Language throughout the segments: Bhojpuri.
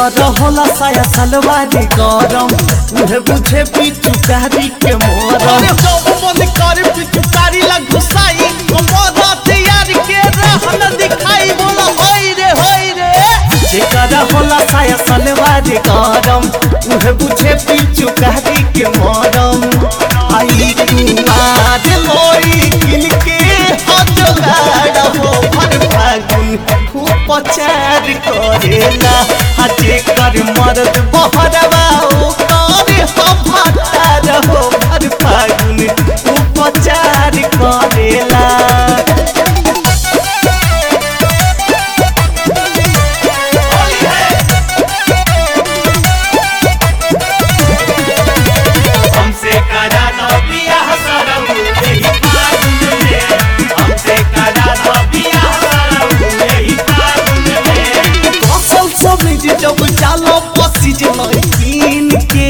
जेकर होला साया सलवारी गरम उहे बुझे पिचुकारी के मोरम अरे जब मन करे पिचुकारी ला घुसाई कमर हथियार के रहन दिखाई बोला होई रे होई रे जेकर होला साया सलवारी गरम उहे बुझे पिचुकारी के मोरम आई कुमार लोई किन के हाथ जोगाड़ हो भर फागुन खूब पचार करेला आ जेकर मर्द बहरवा ओ करे हो भतार हो भर फागुन खूब पचार करेला हमसे करा दो बियाह सरम यही फागुन में हमसे करा दो बियाह सरम यही फागुन में फसल सब जे जब चालो पसी जे लड़कीन के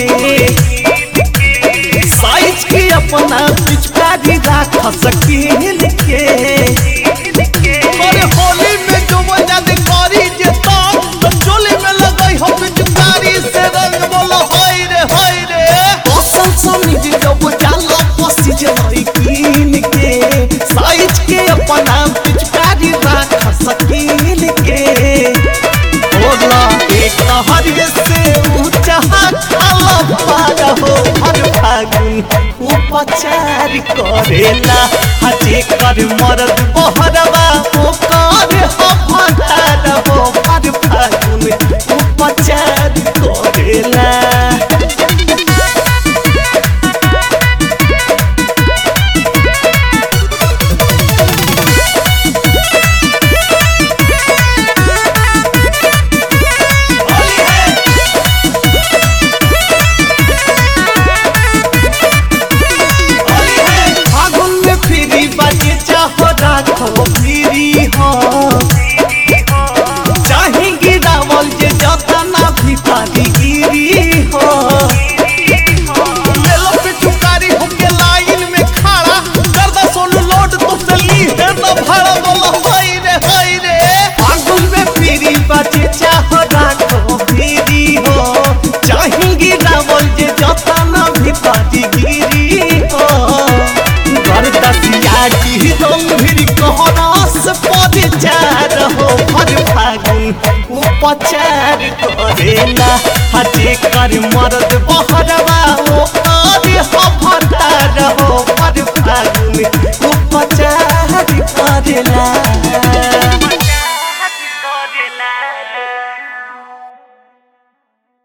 साइज के अपना पिचकारी राख सकीन के अरे होली में जो मजा दे करी जे ताक तो चोली में लगई हो पिचुकारी से रंग बोला होई रे होई रे फसल सब जे जब चालो पसी जे लड़कीन के साइज के अपना पिचकारी राख सकीन के होला एक हरिये से ऊंचा खाला पार हो हर फागुन उपचार करेला हजे कर मरद बहरवा ओ कर हो भतार हो हर फागुन उपचार करेला फागुन में फ्री बाजे चाहो राखो फ्री हो चाहे गिरावल जे जतना भी पानी गिरी हो ले लो पिचुकारी होके लाइन में खड़ा कर दो सोनू लोड तो से ली है ना भाड़ा बोला होई रे होई रे फागुन में फ्री बाजे चाहो राखो फ्री हो चाहे गिरावल जे जतना भी पानी गिरी हो घर दसिया की रंग कहरस पद चार हो भर फागुन उपचार करेला हजे कर मर्द बहरवा ओ करे हो भतार हो भर फागुन उपचार करेला